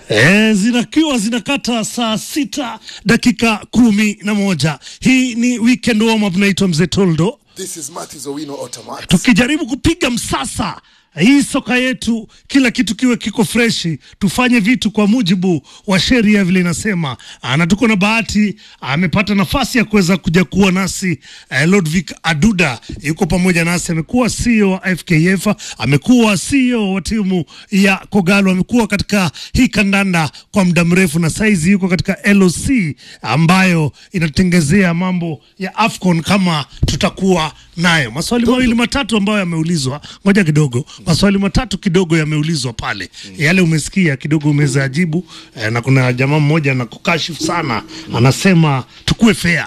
E, zinakiwa zinakata saa sita dakika kumi na moja. Hii ni weekend warm up, naitwa Mzee Toldo, This is Matthews Owino Automat. tukijaribu kupiga msasa hii soka yetu, kila kitu kiwe kiko freshi, tufanye vitu kwa mujibu wa sheria vile inasema. Ah, na tuko na bahati, amepata nafasi ya kuweza kuja kuwa nasi eh, Lodvik Aduda yuko pamoja nasi, amekuwa CEO wa FKF, amekuwa CEO wa timu ya Kogalo, amekuwa katika hii kandanda kwa muda mrefu, na saizi yuko katika LOC ambayo inatengezea mambo ya AFCON kama tutakuwa nayo. Maswali mawili matatu ambayo yameulizwa, ngoja kidogo, maswali matatu kidogo yameulizwa pale, yale umesikia kidogo umeweza ajibu eh, na kuna jamaa mmoja anakukashifu sana, anasema tukue fair.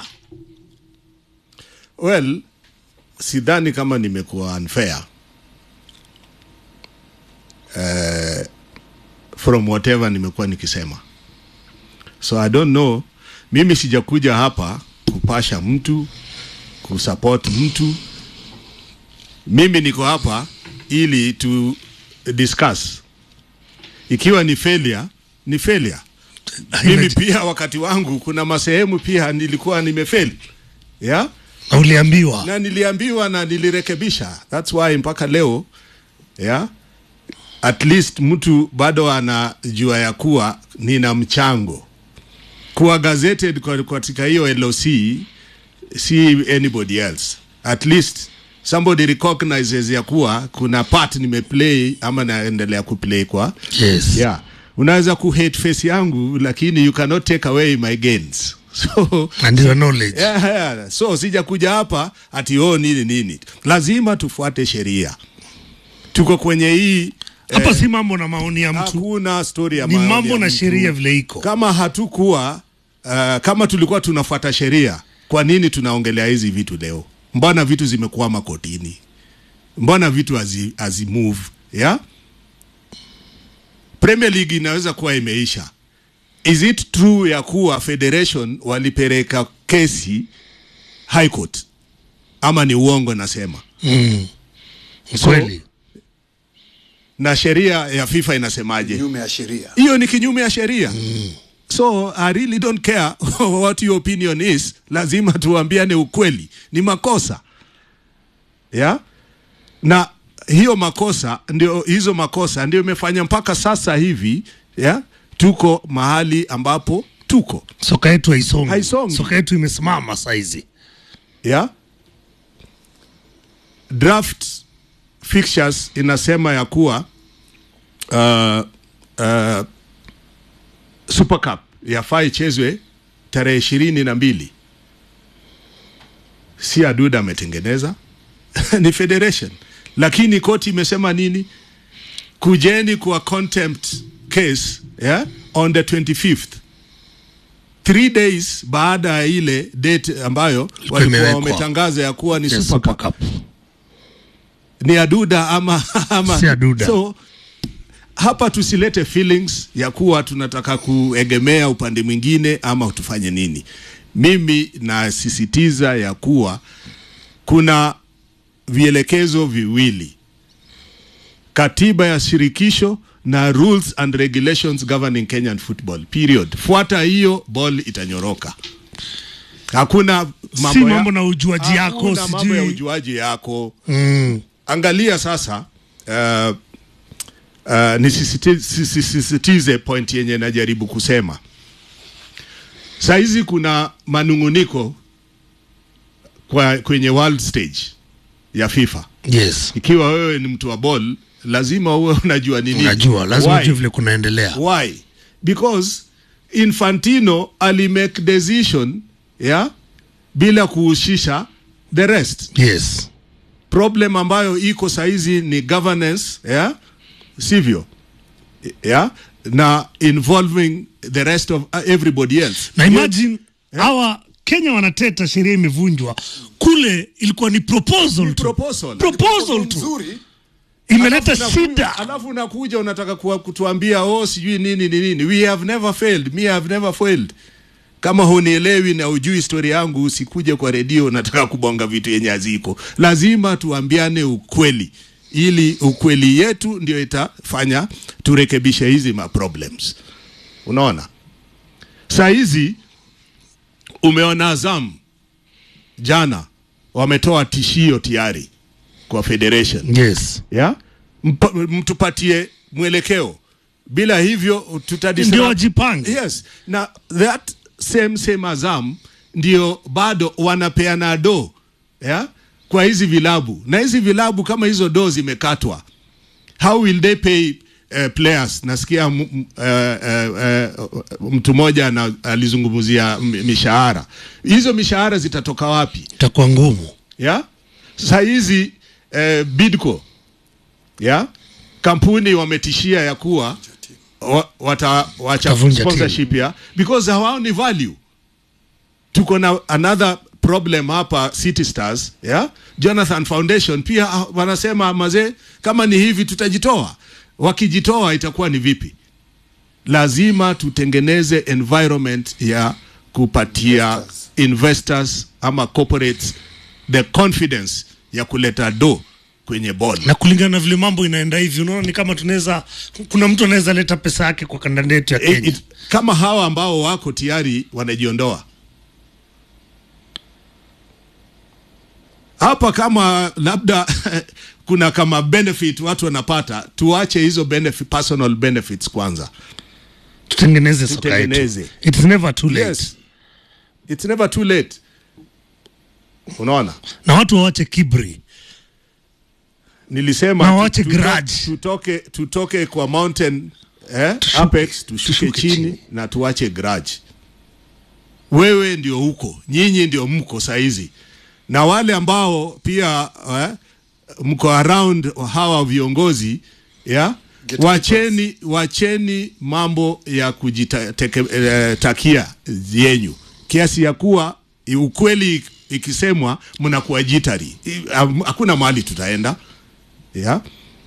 Well, sidhani kama nimekuwa unfair uh, from whatever nimekuwa nikisema, so I don't know. Mimi sijakuja hapa kupasha mtu kusupport mtu. Mimi niko hapa ili tu discuss. Ikiwa ni failure, ni failure. Mimi pia wakati wangu kuna masehemu pia nilikuwa nimefeli yeah? Na uliambiwa na niliambiwa na nilirekebisha. That's why mpaka leo yeah, at least mtu bado anajua ya kuwa nina mchango kuwa gazetted kwa- katika hiyo LOC, si anybody else. At least somebody recognizes ya kuwa kuna part nimeplay ama naendelea kuplay kwa yes. yeah. Unaweza ku hate face yangu lakini you cannot take away my gains so and your knowledge Yeah, yeah. So sija kuja hapa ati oh nini nini, lazima tufuate sheria. Tuko kwenye hii hapa si mambo na maoni ya mtu, hakuna story ya ni maoni mambo ya na mtu. sheria vile iko. Kama hatukuwa uh, kama tulikuwa tunafuata sheria, kwa nini tunaongelea hizi vitu leo? Mbona vitu zimekuwa makotini? Mbona vitu hazi, hazi move yeah? Premier League inaweza kuwa imeisha. Is it true ya kuwa federation walipeleka kesi High Court ama ni uongo nasema? Mm. So- Kweli Na sheria ya FIFA inasemaje? Nyume ya sheria. hiyo ni kinyume ya sheria so i really don't care what your opinion is lazima tuambiane ukweli ni makosa yeah? na hiyo makosa ndio hizo makosa ndio imefanya mpaka sasa hivi yeah? tuko mahali ambapo tuko soka yetu haisongi, Haisongi. soka yetu imesimama saizi. yeah? draft fixtures inasema ya kuwa uh, uh, Super Cup yafaa ichezwe tarehe ishirini na mbili si Aduda ametengeneza ni federation, lakini koti imesema nini? Kujeni kwa contempt case yeah? on the 25th three days baada ya ile date ambayo walikuwa imewekwa. wametangaza ya kuwa ni Yes, Super Cup ni Aduda ama, ama Si Aduda. so hapa tusilete feelings ya kuwa tunataka kuegemea upande mwingine ama tufanye nini. Mimi nasisitiza ya kuwa kuna vielekezo viwili, katiba ya shirikisho na rules and regulations governing Kenyan football period. Fuata hiyo, ball itanyoroka. Hakuna mambo, si ya- mambo na ujuaji yako hakuna mambo ya sijui ujuaji yako mm. angalia sasa uh, uh, nisisitize nisisitize point yenye najaribu kusema sahizi kuna manunguniko kwa, kwenye world stage ya FIFA yes. ikiwa wewe ni mtu wa ball lazima uwe unajua nini Unajua lazima Why? ujue vile kunaendelea. Why? Because Infantino alimake decision yeah, bila kuhusisha the rest Yes. problem ambayo iko saizi ni governance yeah? sivyo yeah? na involving the rest of uh, everybody else na imagine hawa Kenya wanateta sheria imevunjwa, kule ilikuwa ni proposal tu, proposal. proposal tu Nzuri. imeleta Alafu unakuja- shida. alafu unakuja unataka kuwa, kutuambia oh sijui nini ni nini we have never failed me have never failed kama hunielewi na ujui historia yangu usikuje kwa redio nataka kubonga vitu yenye haziko lazima tuambiane ukweli ili ukweli yetu ndio itafanya turekebishe hizi ma problems unaona saa hizi umeona Azam jana wametoa tishio tayari kwa federation yes yeah? Mpa, mtupatie mwelekeo bila hivyo tutadisrupt- ndio wajipange yes na that same same Azam ndio bado wanapeana do yeah? kwa hizi vilabu na hizi vilabu kama hizo do zimekatwa how will they pay uh, players nasikia m- m- uh, uh, uh, mtu mmoja ana- alizungumzia m- mishahara hizo mishahara zitatoka wapi itakuwa ngumu ya saa hizi eh, bidco ya kampuni wametishia ya kuwa wa, watawacha Watavunja sponsorship ya because hawaoni value tuko na another problem hapa City Stars ya Jonathan Foundation pia ah, wanasema mazee kama ni hivi tutajitoa wakijitoa itakuwa ni vipi lazima tutengeneze environment ya kupatia Investors. investors ama corporates the confidence ya kuleta do kwenye ball na kulingana na vile mambo inaenda hivi unaona ni kama tunaweza kuna mtu anaweza leta pesa yake kwa kandanda yetu ya It- Kenya it- kama hawa ambao wako tayari wanajiondoa hapa kama labda kuna kama benefit watu wanapata tuache hizo benefit, personal benefits kwanza tutengeneze soka yetu Tutengeneze. it's never too late yes it's never too late unaona na watu wawache kibri nilisema Na tu- waache tuto- grudge. tutoke, tutoke kwa mountain eh, Tushuke- apex tushuke, tushuke chini, chini. na tuache grudge wewe ndio huko nyinyi ndio mko saizi na wale ambao pia eh, mko around hawa viongozi ya Gatekeepers. wacheni wacheni mambo ya kujitakia yenyu kiasi ya kuwa i- ukweli ikisemwa mnakuwa jitari I- am- hakuna mahali tutaenda yeah?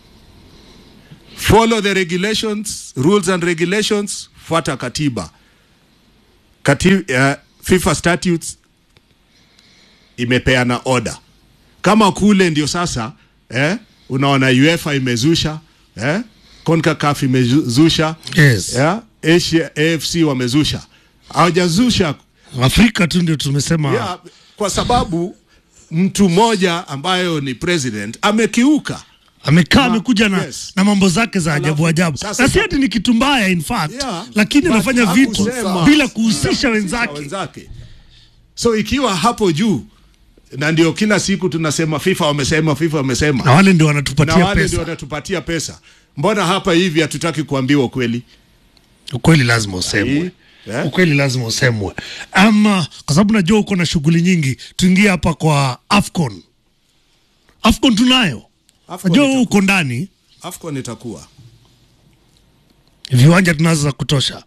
follow the regulations rules and regulations fuata katiba Kati, uh, FIFA statutes imepeana order kama kule ndio sasa eh, unaona UEFA imezusha eh, CONCACAF imezusha Yes. yeah, Asia AFC wamezusha hawajazusha afrika tu ndio tumesema yeah, kwa sababu mtu mmoja ambayo ni president amekiuka amekaa amekuja na, yes. na mambo zake za ajabu ajabu sasa- na si ati ni kitu mbaya in fact Yeah, lakini but anafanya vitu hakusema. bila kuhusisha wenzake wenzake so ikiwa hapo juu na ndio kila siku tunasema FIFA wamesema FIFA na wamesema wale ndio na wanatupatia wale ndio pesa wanatupatia pesa mbona hapa hivi hatutaki kuambiwa ukweli ukweli lazima usemwe Eh? ukweli lazima usemwe ama kwa sababu najua uko na shughuli nyingi tuingie hapa kwa afcon afcon tunayo Afcon najua wewe itakuwa. uko ndani AFCON itakuwa viwanja tunazo za kutosha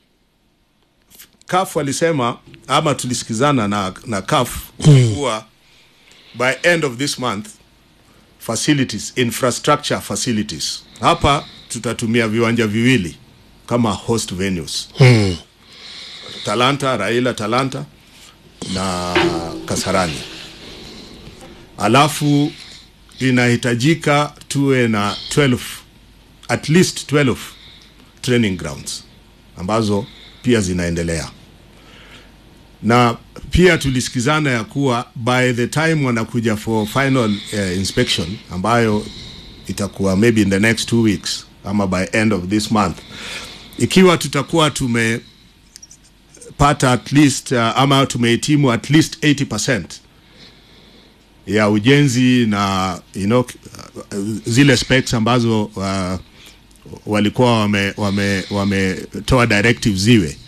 CAF walisema ama tulisikizana na, na CAF kuwa by end of this month facilities infrastructure facilities hapa tutatumia viwanja viwili kama host venues hmm. Talanta, Raila Talanta na Kasarani. Alafu inahitajika tuwe na 12 at least 12 training grounds ambazo pia zinaendelea na pia tulisikizana ya kuwa by the time wanakuja for final uh, inspection ambayo itakuwa maybe in the next two weeks ama by end of this month ikiwa tutakuwa tume pata at least uh, ama tumehitimu at least 80% ya ujenzi na you know, uh, zile specs ambazo uh, walikuwa wame wame wametoa directive ziwe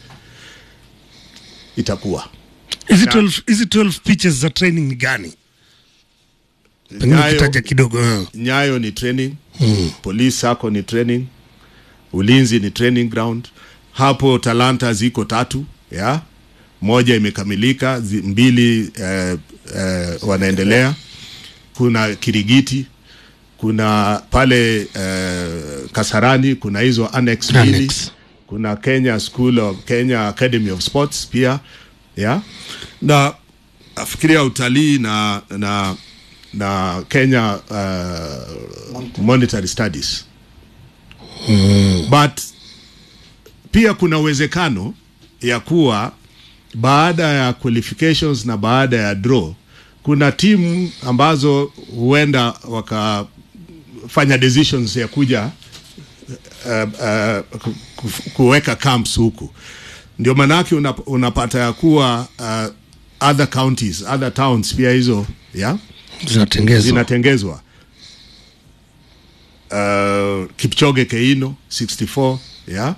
itakuwa hizi 12 hizi 12 pitches za training ni gani pengine Nyayo- kitaja kidogo eh. nyayo ni training mm. police sako ni training ulinzi ni training ground hapo talanta ziko tatu ya moja imekamilika zi, mbili eh, eh, wanaendelea kuna kirigiti kuna pale eh, kasarani kuna hizo annex mbili Annex. kuna kenya school of kenya academy of sports pia ya na nafikiria utalii na na na kenya uh, monetary studies but pia kuna uwezekano ya kuwa baada ya qualifications na baada ya draw kuna timu ambazo huenda wakafanya decisions ya kuja uh, uh, ku- ku- kuweka camps huku ndio maanake unap, unapata ya kuwa uh, other counties other towns pia hizo yeah? zinatengezwa zinatengezwa uh, Kipchoge Keino 64 yeah?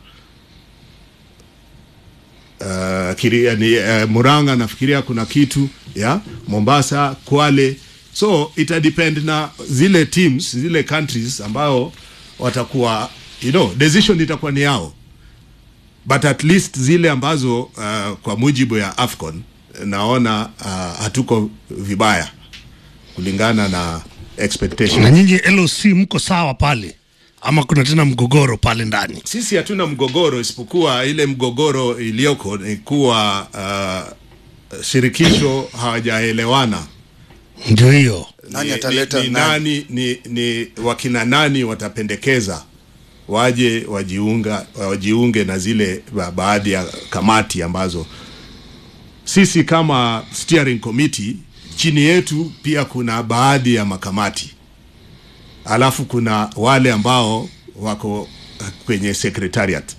uh, kiri, ni, uh, Muranga nafikiria kuna kitu yeah? Mombasa, Kwale so ita depend na zile teams zile countries ambao watakuwa you know, decision itakuwa ni yao but at least zile ambazo uh, kwa mujibu ya AFCON naona uh, hatuko vibaya kulingana na expectation. na nyinyi LOC mko sawa pale ama kuna tena mgogoro pale ndani Sisi hatuna mgogoro isipokuwa ile mgogoro iliyoko ni kuwa uh, shirikisho hawajaelewana ndio hiyo Nani ni, ataleta ni, ni, nani? nani, ni, ni wakina nani watapendekeza waje wajiunga wajiunge na zile ba, baadhi ya kamati ambazo sisi kama steering committee chini yetu pia kuna baadhi ya makamati alafu kuna wale ambao wako kwenye secretariat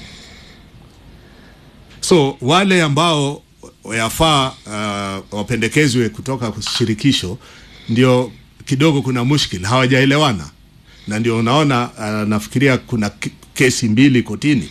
so wale ambao yafaa uh, wapendekezwe kutoka kwa shirikisho ndio kidogo kuna mushkil hawajaelewana na ndio unaona uh, nafikiria kuna ke- kesi mbili kotini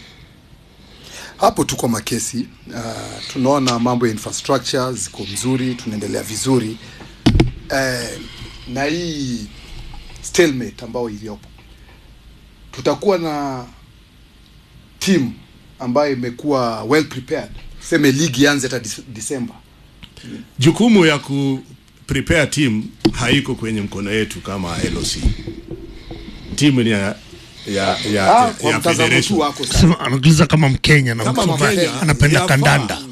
hapo tuko makesi uh, tunaona mambo ya infrastructure ziko mzuri tunaendelea vizuri uh, na hii stalemate ambayo iliyopo tutakuwa na team ambayo imekuwa well prepared seme ligi ianze hata Dis- Disemba jukumu ya ku prepare team haiko kwenye mkono yetu kama LOC timu ni ya ya ya, ah, ya, kwa ya mtazamo tu federation wako sasa Sema, anakuuliza kama mkenya na Kama mtu ambaye Mkenya, anapenda yafaa. kandanda